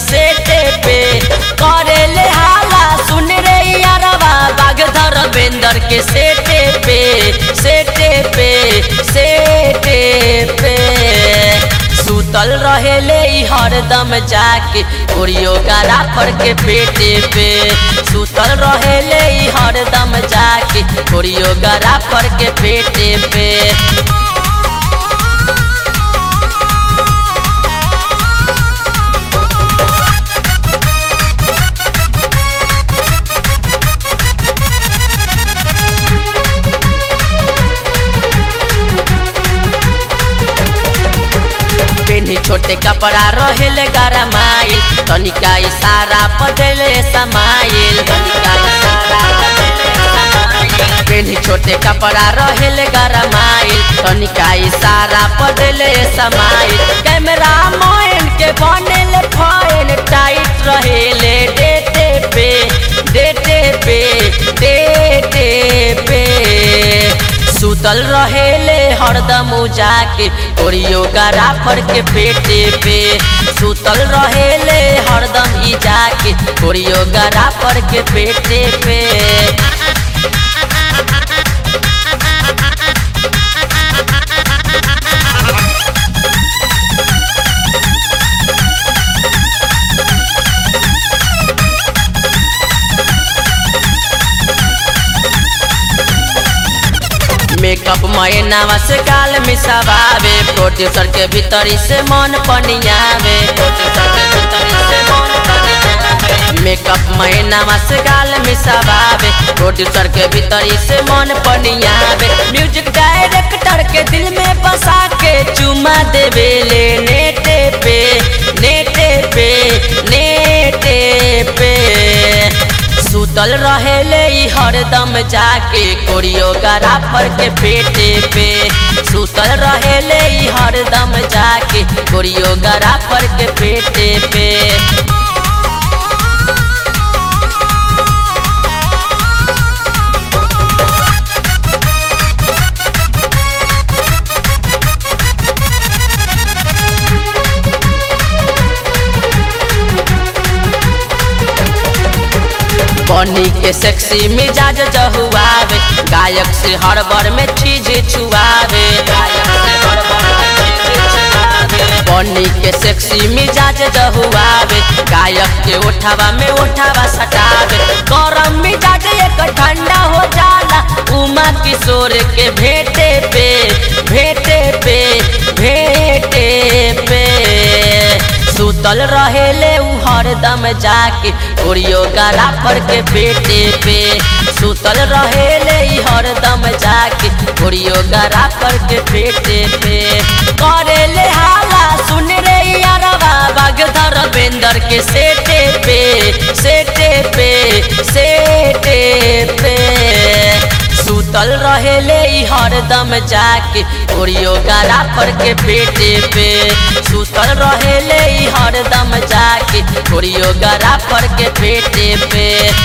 सेटे पे करे ले हाला सुन रे यारवा बाघ धर्मेंद्र के सेटे पे सेटे पे सेटे पे सुतल रहेले ई हरदम जाके कोरियोग्राफर के पेटे पे सुतल रहेले ई हरदम जाके कोरियोग्राफर के पेटे पे पेनी छोटे कपड़ा रहेले गरमाइल तनिका इशारा पदेले समाइल तनिका इशारा पदेले समाइल। पेनी छोटे कपड़ा रहेले गरमाइल तनिका इशारा पदेले समाइल कैमरा मोइन के बनेले फाइन टाइट रहेले डेटे पे डेटे पे डेटे पे सुतल रहेले हरदम जाके कोरियोग्राफर के पेटे पे सुतल रहेले हरदम ही जाके कोरियोग्राफर के पेटे पे मेकअप महीनावा से गाल मिसावे प्रोड्यूसर के भीतरी से मन पनियावे प्रोड्यूसर के भीतरी से मन पनियावे मेकअप महीनावा से गाल मिसावे प्रोड्यूसर के भीतरी से मन पनियावे म्यूजिक डायरेक्टर के दिल में बसा के चुमा देवे ले नेटे पे नेटे पे नेटे पे सुतल रहेले ई हरदम जाके कोरियोग्राफर के पेटे पे सुतल रहेले ई हरदम जाके कोरियोग्राफर के पेटे पे बनी के सेक्सी मिजाज जहुआवे गायक से हर बार में चीज छुआवे गायक से हर बार में चीज छुआवे। बनी के सेक्सी मिजाज जहुआवे गायक के उठावा में उठावा सटावे गरम मिजाज एक ठंडा हो जाला उमा किशोर के भेटे पे भेटे पे भेटे पे सुतल रहेले उ हरदम जाके कोरियोग्राफर के पेटे पे सुतल रहेले ई हरदम जाके कोरियोग्राफर के पेटे पे करेले हाला सुन रे यारवा बाग धर्मेंद्र के सेटे पे सेटे पे सेटे पे सुतल रहेले ई हरदम जाके कोरियोग्राफर के पेटे पे सुतल रहेले ई हरदम जाके कोरियोग्राफर के पेटे पे